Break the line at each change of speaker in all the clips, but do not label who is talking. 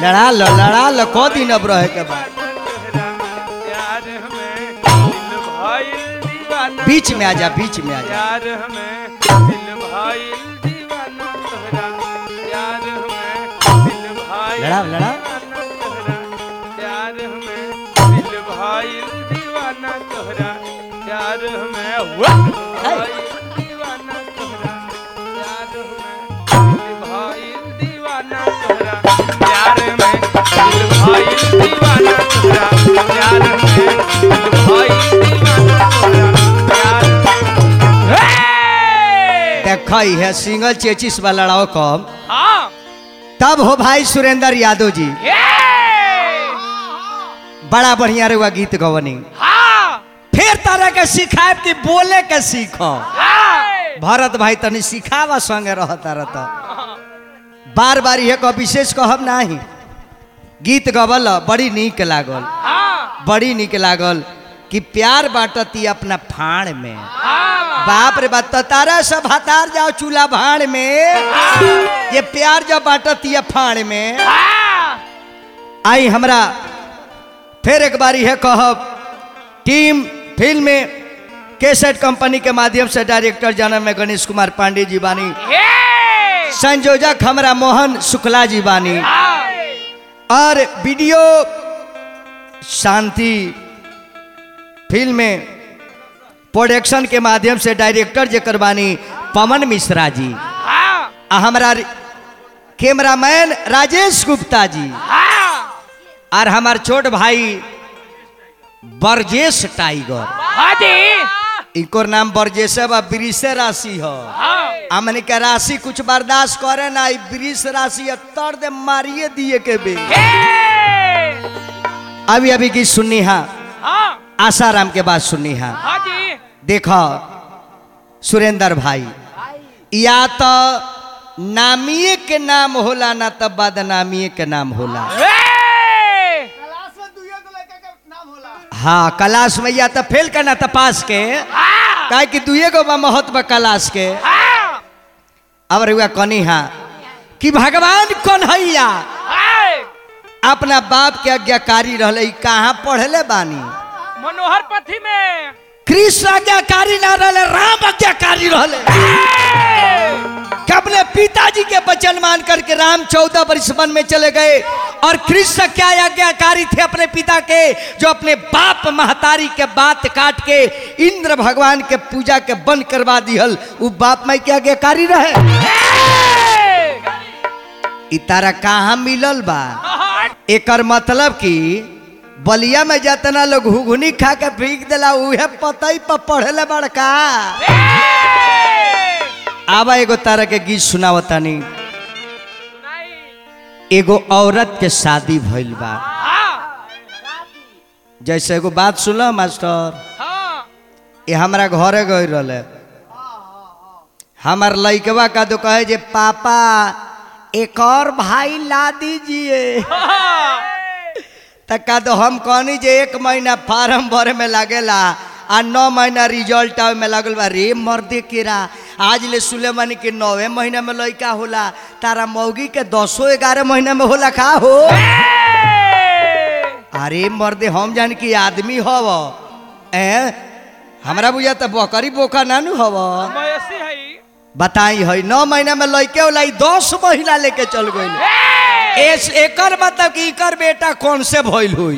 लड़ा लो लड़ा लो को दिन अब रहे के बाद
तोहरा प्यार हमें दिल भाईल दीवाना
बीच में आ जा बीच में आ जा
प्यार हमें दिल भाईल दीवाना तोहरा प्यार हमें दिल भाईल
लड़ा लड़ा
दीवाना तोहरा प्यार हमें दिल भाईल दीवाना तोहरा प्यार हमें वाह! भाईल दीवाना तोहरा प्यार हमें दिल भाईल दीवाना तोहरा प्यार में दिल भाईल दीवाना तोहरा प्यार में दिल भाईल दीवाना तोहरा प्यार में
देखो है सिंगल चेचिस वाला लड़ाओ कम
हाँ
तब हो भाई सुरेंद्र यादव जी
ये
बड़ा बढ़िया रुआ गीत गवनी
हाँ
फिर तरह के सिखाए कि बोले के सीखो
हाँ
भरत भाई तनी सिखावा संगे रहता रहता बार बार ये को विशेष कहब नाही गीत गवल बड़ी नीक लागल
हाँ
बड़ी नीक लागल कि प्यार बांटती अपना फाड़ में
हाँ
बाप रे बात तो तारा सब हतार जाओ चूल्हा भाड़ में ये प्यार जब बांटती है फाड़ में
हाँ
आई हमरा फिर एक बारी है कहब टीम फिल्म में केसेट कंपनी के माध्यम से डायरेक्टर जन्म में गणेश कुमार पांडे जी बानी
ये
संयोजक हमरा मोहन शुक्ला जी बानी
हाँ
और वीडियो शांति फिल्म में प्रोडक्शन के माध्यम से डायरेक्टर जेकर बानी पवन मिश्रा जी
हाँ
आ हमारा कैमरामैन राजेश गुप्ता जी
हाँ
और हमार छोट भाई बरजेश टाइगर
हाँ जी
इनको नाम बरजेश बा ब्रिसे राशि हो
हाँ
हमने के राशि कुछ बर्दाश्त करे ना ई ब्रिस राशि है, तर दे मारिए दिए के बे
ये
अभी अभी की सुननी हा
हाँ
आसाराम के बात सुननी हा
हाँ जी
देखो सुरेंद्र भाई या तो नामिए के नाम होला ना तो बदनामिए के नाम होला
ये
हाँ क्लास में या तो फेल करना तो पास के
हाँ
काहे कि दुए गो बा महत्व क्लास के
हाँ
अब रुआ कनी हा कि भगवान कन्हैया
हाँ
अपना बाप के आज्ञाकारी रहले ई कहाँ पढ़ले बानी
मनोहर पथी में
कृष्ण आज्ञाकारी ना रहले राम आज्ञाकारी रहले कि अपने पिताजी के वचन मान करके राम चौदह वर्ष वन में चले गए और कृष्ण क्या आज्ञाकारी थे अपने पिता के जो अपने बाप महतारी के बात काट के इंद्र भगवान के पूजा के बंद करवा दिहल वो बाप माई के आज्ञाकारी रहे इ तारा कहाँ मिलल बा एकर मतलब कि बलिया में जतना लोग घुघुनी खा के फेंक देला उहे पतई पर पढ़ले बड़का आबा एगो तारा के गीत सुनावतानी एगो औरत के शादी भइल बा जैसे एगो बात सुनल मास्टर ये हमारा घरे गई रहले हमार लइकवा का तो कहे जे पापा एक और भाई ला दीजिए त का तो हम कहनी जे एक महीना फार्म भरे में लागेला आ नौ महीना रिजल्ट आवे में लागल बा रे मर्दे केरा आज ले सुलेमानी के नौवे महीना में लइका होला तारा मौगी के दसो ग्यारह महीना में होला का हो अरे मर्दे हम जान की आदमी हव ए हमरा बुझा त बकरी बोका नानू हव
मयसी है
बताई है नौ महीना में लइके होला ई दस महीना लेके चल गई एस एकर मतलब कि इकर बेटा कौन से भइल हुई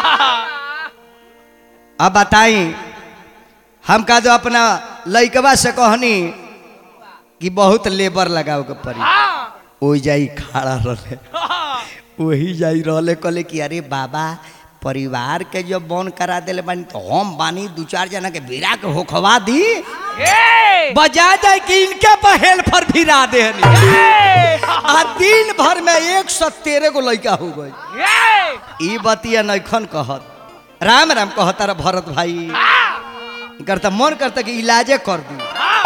अब बताई हम का जो अपना लइकवा से कहनी कि बहुत लेबर लगाओ के पड़ी ओ जाई खड़ा रहे वही जाई रहले कहले कि अरे बाबा परिवार के जो बन करा देले बानी तो हम बानी दू चार जना के बिरा के होखवा दी बजा जाए कि इनके पर हेल्पर भिरा दे आ दिन भर में एक सौ तेरह गो लड़का हो गई ई बतिया नैखन कहत राम राम कहता रे भरत भाई करता मन करता कि इलाजे कर दी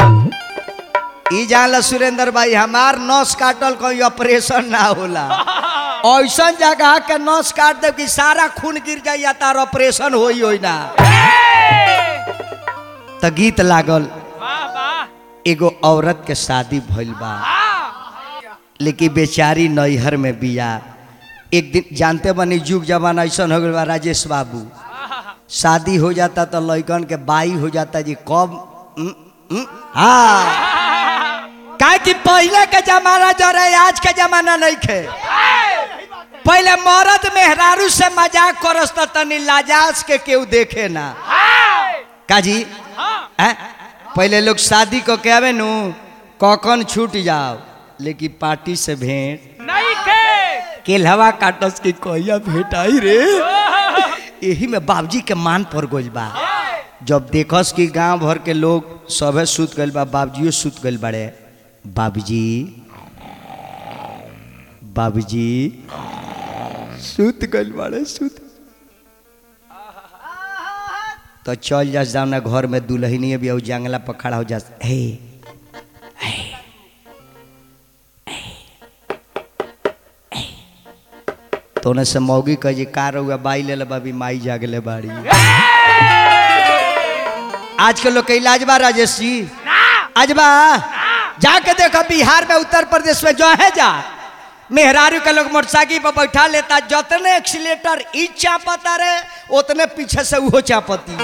ई जानला सुरेंद्र भाई हमार नस काटल कोई ऑपरेशन ना होला ऐसा जगह के नस काट दे कि सारा खून गिर जाइया तार ऑपरेशन होई होई ना त गीत लागल एगो औरत के शादी भइल बा लेकिन बेचारी नैहर में बिया एक दिन जानते बनी जुग जमाना ऐसा हो गया राजेश बाबू शादी हो जाता तो लड़कन के बाई हो जाता जी कब उम, उम, हाँ काहे कि पहले के जमाना जो रहे आज के जमाना नहीं खे पहले मर्द मेहरारू से मजाक करस त तनी लाजास के केहू देखे ना काजी हैं? पहले लोग शादी को के आवे नु कौकन छूट जाओ लेकिन पार्टी से भेंट
नहीं के
केलहवा काटस की कोइया भेटाई रे यही में बाबूजी के मान पर गोल बा जब देखस कि गांव भर के लोग सभे सुत गइल बा बाबूजियो सुत गइल बाड़े बाबूजी बाबूजी सुत गइल बाड़े सुत तो चल जास जाओ ना घर में दुल्हनी भी और जंगला पर खड़ा हो जास हे तो उन्हें से मौगी कह जी कार हुआ बाई ले ले बाबी माई जागले बाड़ी आज के लोग के इलाज बा राजेश जी आज बा जाके देखो बिहार में उत्तर प्रदेश में जो है जा मेहरारू के लोग मोटरसाइकिल पर बैठा लेता जितने एक्सीलेटर ई चापता रे उतने पीछे से उहो चापती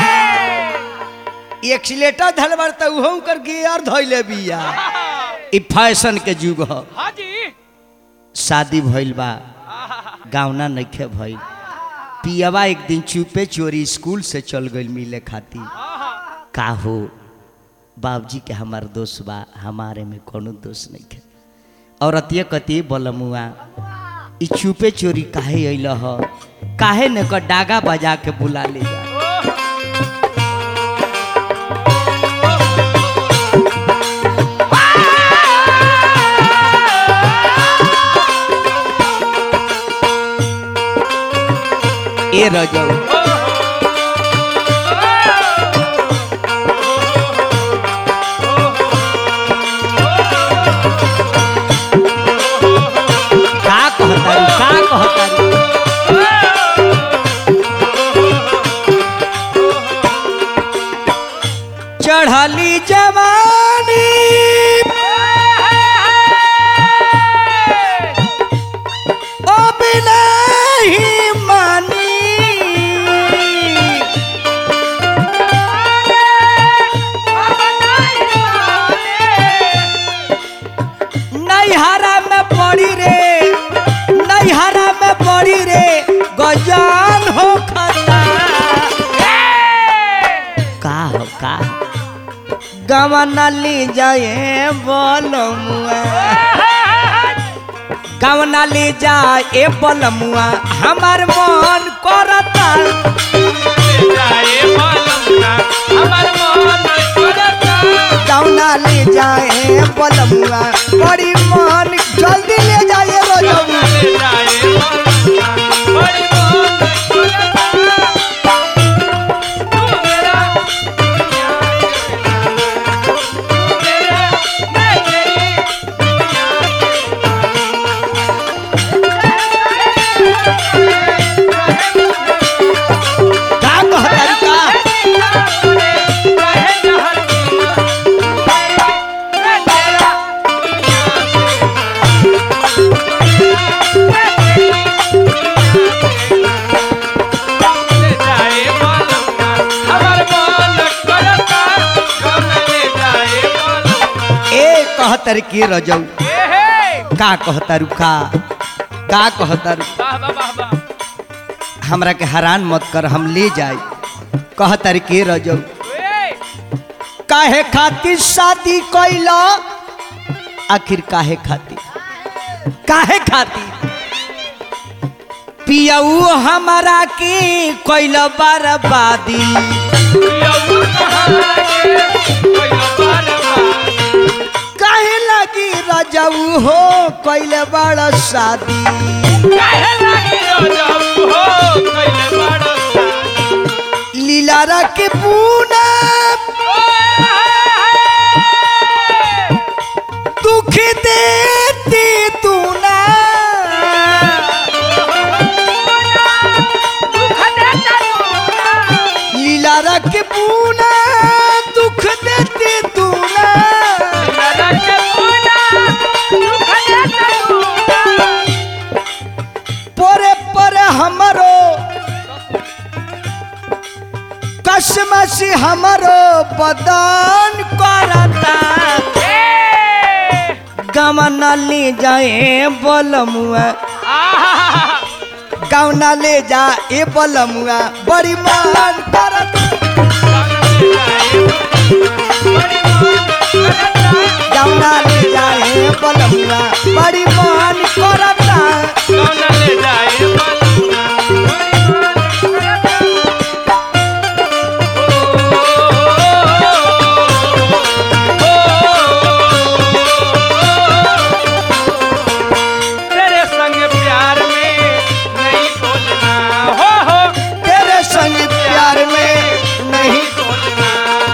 एक्सीलेटर धल बड़ता उहो कर गियर धइले बिया ई फैशन के युग ह
हाँ जी
शादी भइल बा गावना नइखे भइल पियवा एक दिन चुपे चोरी स्कूल से चल गइल मिले खातिर का हो बाबूजी के हमार दोस्त बा हमारे में कोनो दोस्त नहीं है और अतिय कति बलमुआ ई चुपे चोरी काहे अइल ह काहे न क डागा बजा के बुला ले जा ए रजऊ का कहतारू का कहतारू चढ़ली जवानी ओ बिना ही मानी नैहरा में पड़ी रे नैहरा में पड़ी रे गजान हो खता का हो का गवना ले जाए बोलमुआ गवना ले जाए बोलमुआ हमार मन करता
जाए मालूम हमार मन करता
गवना ले जाए बोलमुआ बड़ी मन जल्दी ले जाए रोजमुआ
जाए मालूम बड़ी मन करता तू मेरा दुनिया के तू मेरा मैं तेरी
का कहतारू का ए कहतर के रजऊ का कहतारू का का कहतारू हमरा के हैरान मत कर हम ले जाए कहतर के रजऊ काहे खातिर शादी कैला आखिर काहे खातिर काहे खातिर पियऊ हमारा के कैल बर्बादी काहे लगी रजऊ हो कैल बड़ शादी लीला रख पूना दुख देती तू ना लीला रख पूना दुख देती तू ना हमरो बदन करता
ए
गमना ले जाए बलमुआ
आहा
गौना ले जा ए बलमुआ बड़ी मान करता गौना ले जाए बलमुआ बड़ी मान करता
तेरे संग प्यार में नहीं बोलना हो हो
तेरे संग प्यार में नहीं
बोलना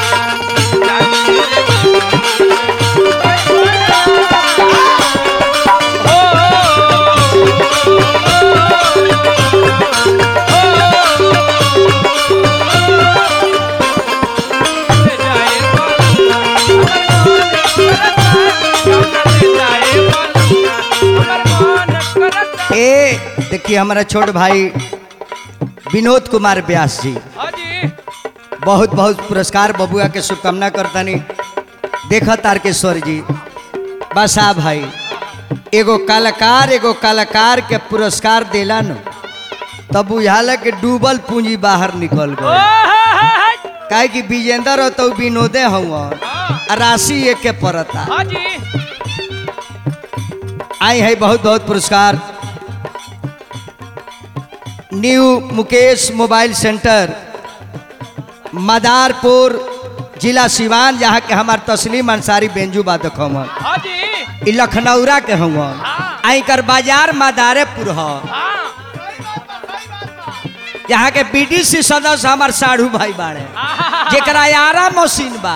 ए देखिए हमारा छोट भाई विनोद कुमार व्यास जी बहुत बहुत पुरस्कार बबुआ के शुभकामना करतनी देख तारकेश्वर जी बसा भाई एगो कलाकार एगो कलाकार के पुरस्कार दिला न तब बुझाला कि डूबल पूंजी बाहर निकल गए काहे कि विजेंदर हो तो विनोदे हुआ राशि एक के पड़ता आई है बहुत बहुत पुरस्कार new Mukesh mobile centre Madarpur जिला सिवान जहाँ के हमार तस्लीम अंसारी बेंजू बादक हमन ई लखनऊरा के हमन आई कर बाजार मदारेपुर ह यहाँ के बीडीसी सदस्य हमार साढ़ू भाई बाड़े जेकरा यारा मशीन बा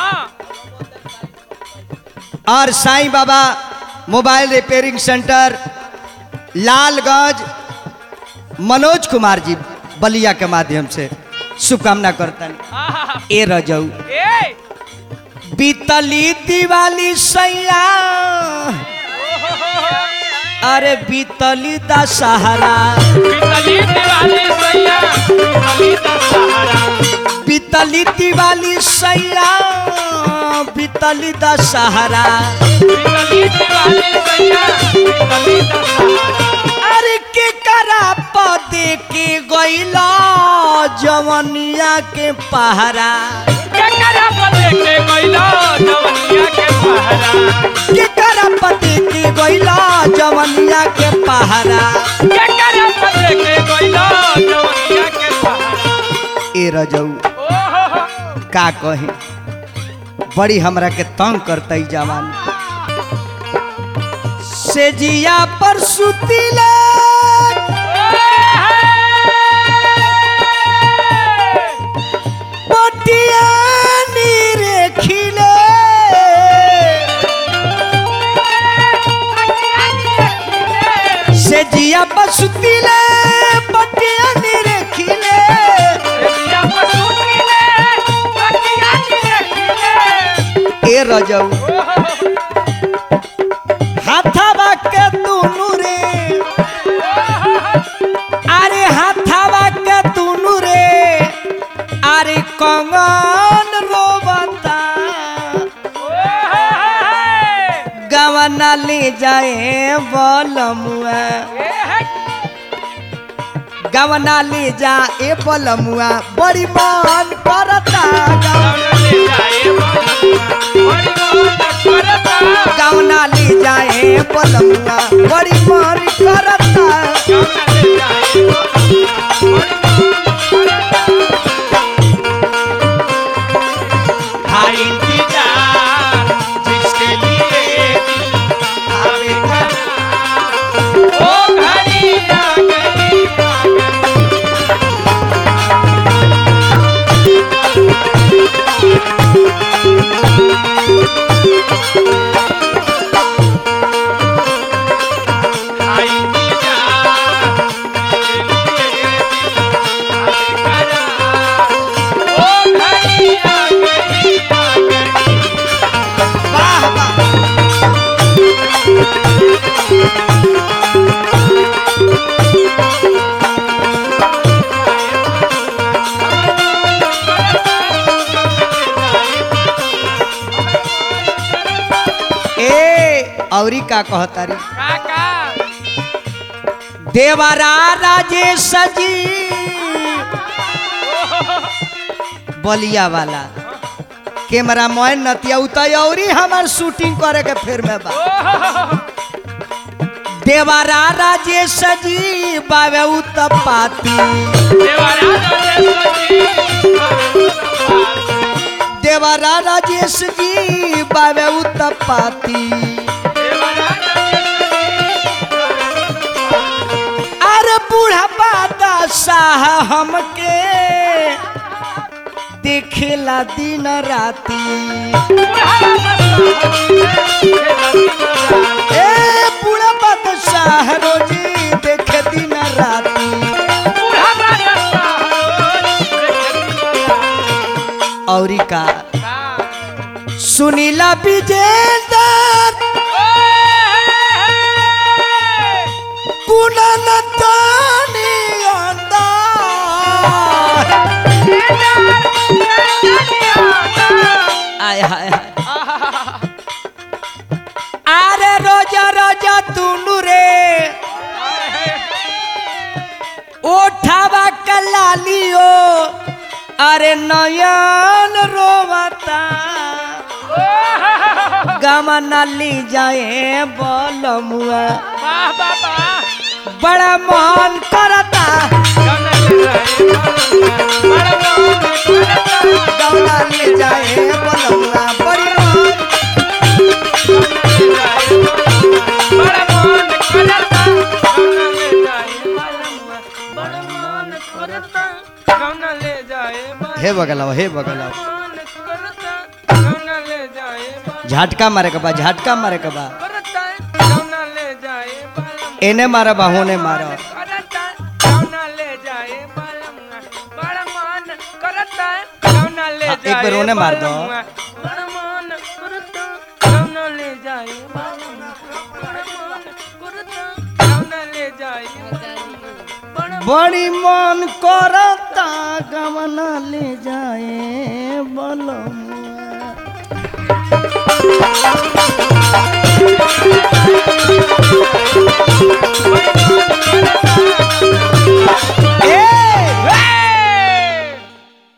और Sai Baba mobile repairing centre Lalganj Manoj Kumar ji Ballia के माध्यम से शुभकामना करतन ए रजऊ बीतली दिवाली सैया अरे बीतली दशहरा बीतली दिवाली सैया बीतली दशहरा अरे के करा पदे के गैला जवनिया के पहरा के करा पदे के गैला जवनिया के पहरा ए रजऊ का कही बड़ी हमरा के तंग करतई जवान से जिया पर सुतिले पटिया नीरे खिले से जिया पर सुतिले पटिया नीरे खिले ए रजऊ हाथावा के दुनु रे अरे हाथावा के दुनु रे अरे कंगन रोबता गवना ले जाए बलमुआ गवना ले जा ए बलमुआ बड़ी मन करता गवना ले जाए बलमुआ बड़ी मन करता
हाय इंतजार जिसके लिए आवे ओ घड़ी आ गई आ गई हाय इंतजार जिसके लिए आवे करार ओ घड़ी आ गई आ गई
वाह वाह का कहतारी
काका
देवरा राजेश जी बलिया वाला कैमरा मैन नतिया उतरी हमार शूटिंग करे के फिर में बा देवरा राजेश जी बावे उतपाती
देवारा जी
देवरा राजेश जी बावे उतपाती अरे बूढ़ा बादशाह हमके देखेला दिन राती ए बूढ़ा बादशाह रोजी देखे दिन राती औरी का सुनीला विजेंदर पुननतानी अंदर आय हाय हाय अरे रोजा रोजा तुनु रे ओठावा कलालियो अरे नयन रोवता गमना ली जाए बोलमुआ बड़ा मन करता गमना ली जाए बोलमुआ बड़ी मन हे बगलाव हे बगलाव झटका मारे के बा झटका मारे के बा एने मारा बा होने मारा हाँ, एक बार उन्हें मार दो। बड़ी मन करता गमना ले जाए बोलमुआ